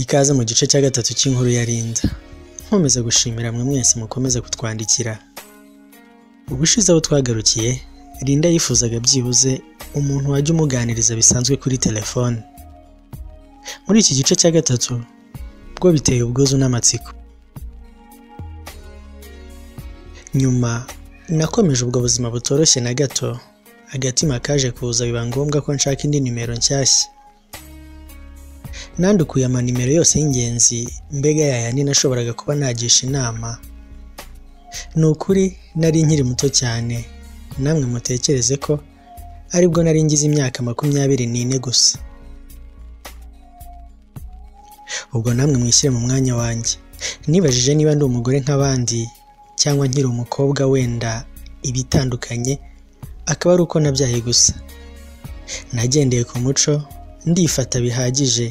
Ikaze mu gice cya gatatu cy'inkuru ya Linda. Nkomeza gushimira mwe mwese mukomeza kutwandikira. Ubushize aho twagarukiye, Linda yifuzaga byibuze umuntu wajya umuganiriza bisanzwe kuri telefone. Muri iki gice cya gatatu, bwo biteye ubwuzu n'amatsiko. Nyuma, nakomeje ubwo buzima butoroshye na gato, agatima kaje kuza biba ngombwa ko nshaka indi nimero nshyashya. nandukuye amanimero yose y'ingenzi mbega yayandi nashoboraga kuba nagisha inama ni ukuri nari nkiri muto cyane namwe mutekereze ko aribwo nari ngize imyaka makumyabiri n'ine gusa ubwo namwe mwishyire mu mwanya wanjye nibajije niba ndi umugore nk'abandi cyangwa nkiri umukobwa wenda ibitandukanye akaba ari uko nabyaye gusa nagendeye ku muco ndifata bihagije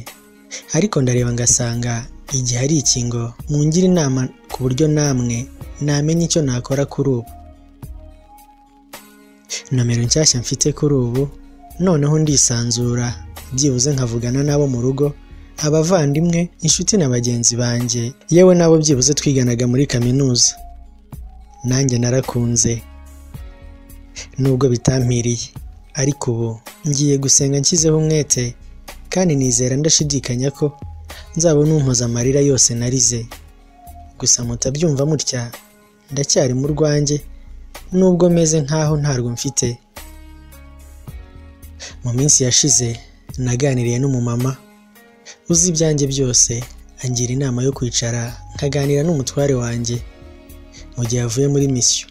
ariko ndareba ngasanga igihe ari ikingo mungira inama ku buryo namwe namenya icyo nakora kuri ubu nomero nshyashya mfite kuri ubu noneho ndisanzura byibuze nkavugana n'abo mu rugo abavandimwe inshuti na bagenzi banjye yewe n'abo byibuze twiganaga muri kaminuza nanjye narakunze nubwo bitampiriye ariko ubu ngiye gusenga nshyizeho umwete kandi nizera ndashidikanya ko nzabona umpoza amarira yose narize gusa mutabyumva mutya ndacyari mu rwanjye nubwo meze nkaho ntarwo mfite mu minsi yashize naganiriye n'umumama uzi ibyanjye byose angira inama yo kwicara nkaganira n'umutware wanjye mu gihe avuye muri misiyo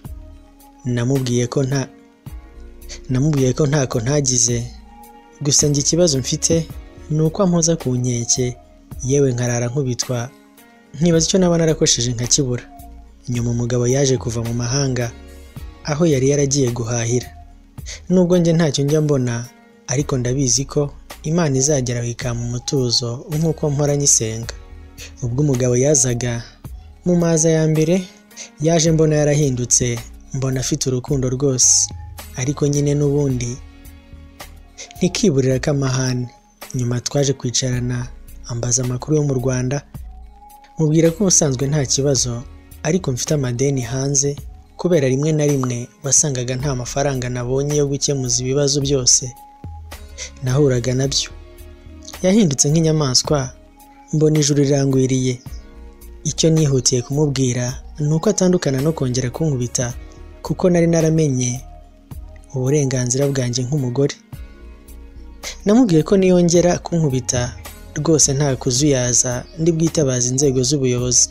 namubwiye ko nta namubwiye ko ntako ntagize gusa njye ikibazo mfite ni uko ampoza ku nkeke yewe nkarara nkubitwa nkibaza icyo naba narakosheje nkakibura nyuma umugabo yaje kuva mu mahanga aho yari yaragiye guhahira nubwo njye ntacyo njya mbona ariko ndabizi ko imana izagera ikampa umutuzo nk'uko mpora nyisenga ubwo umugabo yazaga mu maza ya mbere yaje mbona yarahindutse mbona afite urukundo rwose ariko nyine n'ubundi ntikiburira ko amahane nyuma twaje kwicarana ambaza amakuru yo mu rwanda mubwira ko ubusanzwe nta kibazo ariko mfite amadeni hanze kubera rimwe na rimwe wasangaga nta mafaranga nabonye yo gukemuza ibibazo byose nahuraga nabyo yahindutse nk'inyamaswa mbona ijuru rirangwiriye icyo nihutiye kumubwira ni uko atandukana no kongera kunkubita kuko nari naramenye uburenganzira bwanjye nk'umugore namubwiye ko niyongera kunkubita rwose nta kuzuyaza ndi bwitabaza inzego z'ubuyobozi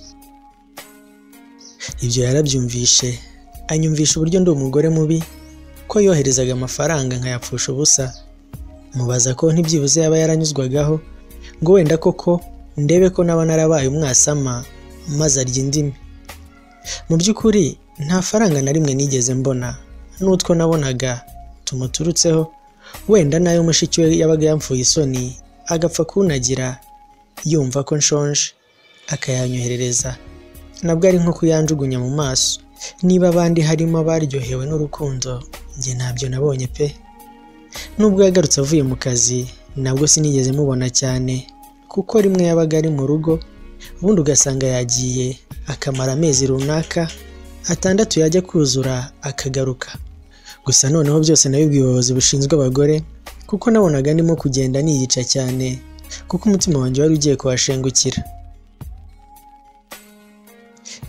ibyo yarabyumvishe anyumvisha uburyo ndi umugore mubi ko yoherezaga amafaranga nkayapfusha ubusa mubaza ko ntibyibuze yaba yaranyuzwagaho ngo wenda koko ndebe ko naba narabaye umwasama maze arya indimi mu by'ukuri nta faranga na rimwe nigeze mbona n'utwo nabonaga tumuturutseho wenda n'ayo mushiki we yabaga yamfuye isoni agapfa kunagira yumva ko nshonje akayanyoherereza nabwo ari nko kuyanjugunya mu maso niba abandi harimo abaryohewe n'urukundo njye ntabyo nabonye pe nubwo yagarutse avuye mu kazi nabwo sinigeze mubona cyane kuko rimwe yabaga ari mu rugo ubundi ugasanga yagiye akamara amezi runaka atandatu yajya kuzura akagaruka gusa noneho byose nabibwiye ubuyobozi bushinzwe abagore kuko nabonaga ndimo kugenda niyica cyane kuko umutima wanjye wari ugiye kuhashengukira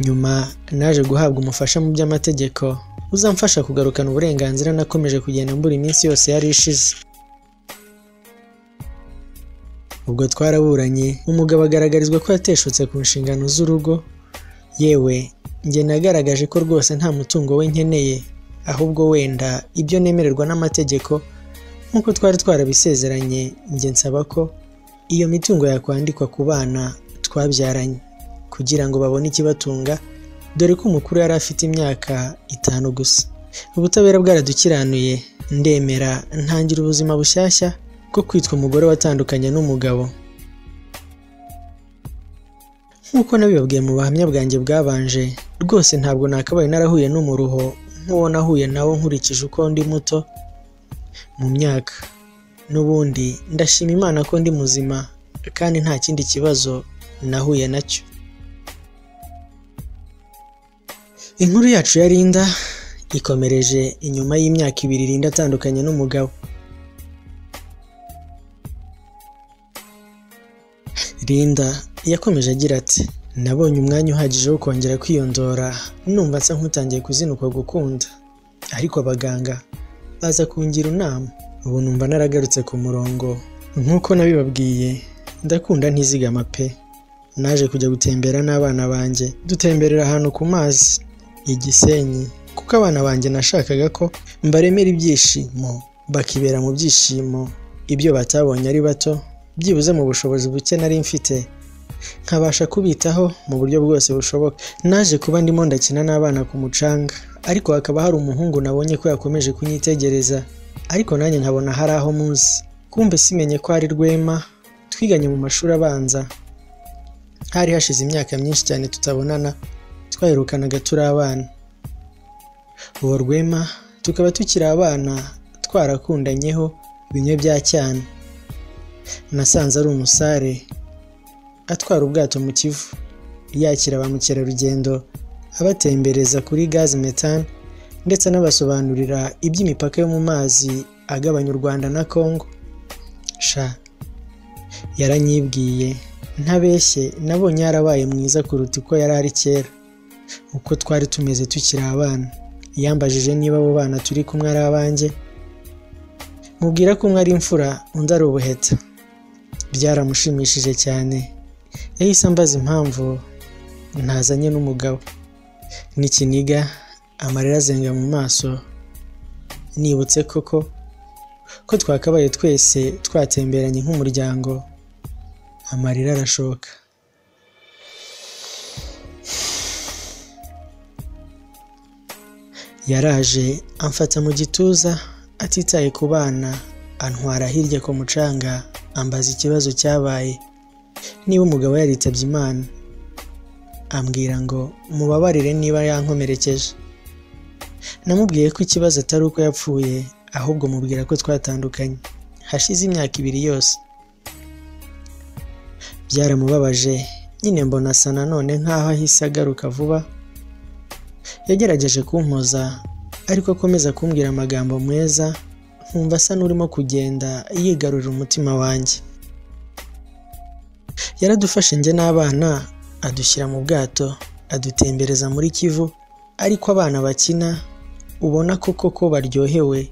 nyuma naje guhabwa umufasha mu by'amategeko uzamfasha kugarukana uburenganzira nakomeje kugenda mbura iminsi yose yari ishize ubwo twaraburanye umugabo agaragarizwa ko yateshutse ku nshingano z'urugo yewe njye nagaragaje ko rwose nta mutungo we nkeneye ahubwo wenda ibyo nemererwa n'amategeko nk'uko twari twarabisezeranye njye nsaba ko iyo mitungo yakwandikwa ku bana twabyaranye kugira ngo babone ikibatunga dore ko umukuru yari afite imyaka itanu gusa ubutabera bwaradukiranuye ndemera ntangira ubuzima bushyashya bwo kwitwa umugore watandukanye n'umugabo nk'uko nabibabwiye mu buhamya bwanjye bwabanje rwose ntabwo nakabaye narahuye n'umuruho nk'uwo nahuye nawo nkurikije uko ndi muto mu myaka n'ubundi ndashima imana ko ndi muzima kandi nta kindi kibazo nahuye nacyo inkuru yacu ya Linda ikomereje inyuma y'imyaka ibiri Linda atandukanye n'umugabo Linda yakomeje agira ati nabonye umwanya uhagije wo kongera kwiyondora numva nsa nk'utangiye kuzinukwa gukunda ariko abaganga baza kungira inama ubu numva naragarutse ku murongo nk'uko nabibabwiye ndakunda ntizigama pe naje kujya gutembera n'abana banjye dutemberera ahantu ku mazi igisenyi kuko abana banjye nashakaga ko mbaremera ibyishimo bakibera mu byishimo ibyo batabonye ari bato byibuze mu bushobozi buke nari mfite nkabasha kubitaho mu buryo bwose bushoboka naje kuba ndimo ndakina n'abana ku mucanga ariko hakaba hari umuhungu nabonye ko yakomeje kunyitegereza ariko nanjye nkabona hari aho muzi kumbe simenye ko ari rwema twiganye mu mashuri abanza hari hashize imyaka myinshi cyane tutabonana twaherukanaga turi abana uwo rwema tukaba tukiri abana twarakundanyeho bimwe bya cyane nasanze ari umusare atwara ubwato mu kivu yakira ba mukerarugendo abatembereza kuri gaz methane ndetse anabasobanurira iby'imipaka yo mu mazi agabanya u Rwanda na Congo sha yaranyibwiye ntabeshye nabonye yarabaye mwiza kuruta uko yari ari kera uko twari tumeze tukiri abana yambajije niba abo bana turi kumwe ari abanjye mubwira ko umwe ari imfura undi ari ubuheta byaramushimishije cyane yahise ambaza impamvu ntazanye n'umugabo n'ikiniga amarira azenga mu maso nibutse koko ko twakabaye twese twatemberanye nk'umuryango amarira arashoka yaraje amfata mu gituza atitaye ku bana antwara hirya ku mucanga ambaza ikibazo cyabaye niba umugabo yaritabye imana ambwira ngo mubabarire niba yankomerekeje namubwiye ko ikibazo atari uko yapfuye ahubwo mubwira ko twatandukanye hashize imyaka ibiri yose byaramubabaje nyine mbona asa nanone nk'aho ahise agaruka vuba yagerageje kumpoza ariko akomeza kumbwira amagambo meza nkumva asa n'urimo kugenda yigarurira umutima wanjye yaradufashe njye n'abana adushyira mu bwato adutembereza muri kivu ariko abana bakina ubona koko ko baryohewe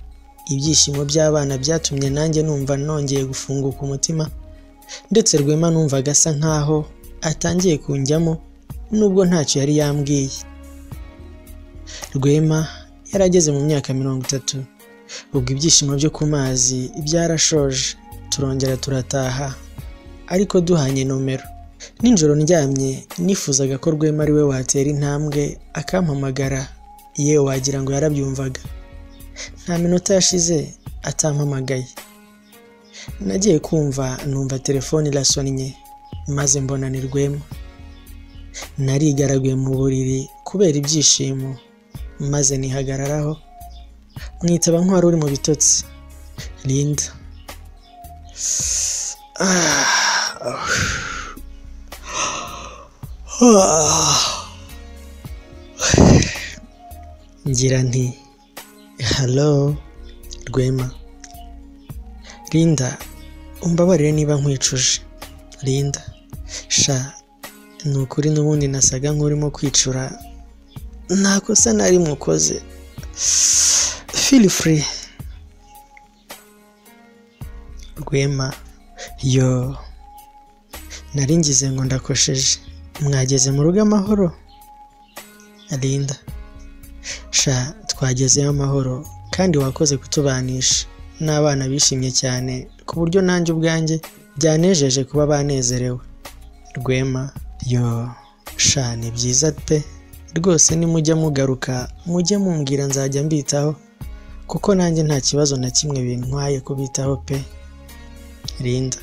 ibyishimo by'abana byatumye nanjye numva nongeye gufunguka umutima ndetse rwema numvaga asa nkaho atangiye kunjyamo nubwo ntacyo yari yambwiye rwema yari ageze mu myaka mirongo itatu ubwo ibyishimo byo ku mazi byarashoje turongera turataha ariko duhanye nomero ninjoro ndyamye nifuzaga ko rwema ari we watera intambwe akampamagara yewe wagira ngo yarabyumvaga nta minota yashize atampamagaye nagiye kumva numva telefone irasonnye maze mbona ni rwema narigaraguye mu buriri kubera ibyishimo maze nihagararaho mwitaba nk'uwari uri mu bitotsi Linda ngira nti halo rwema Linda umbabarire niba nkwicuje Linda sha ni ukuri n'ubundi nasaga nk'urimo kwicura nta kosa nari mukoze feel free rwema yo nari ngize ngo ndakosheje mwageze mu rugo amahoro Linda sha twagezeyo amahoro kandi wakoze kutubanisha n'abana bishimye cyane ku buryo nanjye ubwanjye byanejeje kuba banezerewe rwema yo sha ni byiza pe rwose nimujya mugaruka mujye mumbwira nzajya mbitaho kuko nanjye nta kibazo na kimwe bintwaye kubitaho pe Linda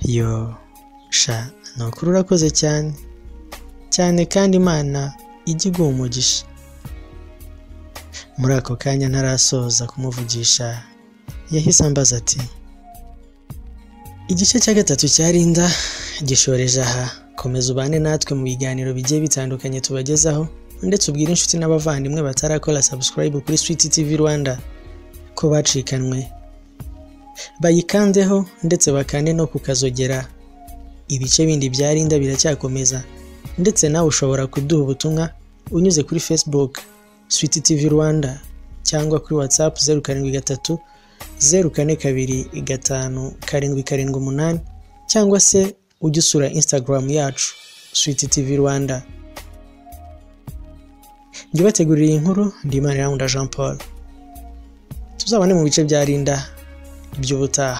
yo sha ni ukuri urakoze cyane cyane kandi imana ijya iguha umugisha muri ako kanya ntarasoza kumuvugisha yahise ambaza ati igice cya gatatu cya rinda gishoreje aha komeza ubane natwe mu biganiro bigiye bitandukanye tubagezaho ndetse ubwire inshuti n'abavandimwe batarakora subscribe kuri Street TV Rwanda ko bacikanwe bayikandeho ndetse bakande no kukazogera ibice bindi bya rinda biracyakomeza ndetse nawe ushobora kuduha ubutumwa unyuze kuri Facebook Sweet TV Rwanda cyangwa kuri WhatsApp zeru karindwi gatatu zeru kane kabiri gatanu karindwi karindwi umunani cyangwa se ujye usura instagram yacu switi tv rwanda njye ubategurira iyi nkuru ndimana irangunda jean paul tuzabone mu bice bya rinda by'ubutaha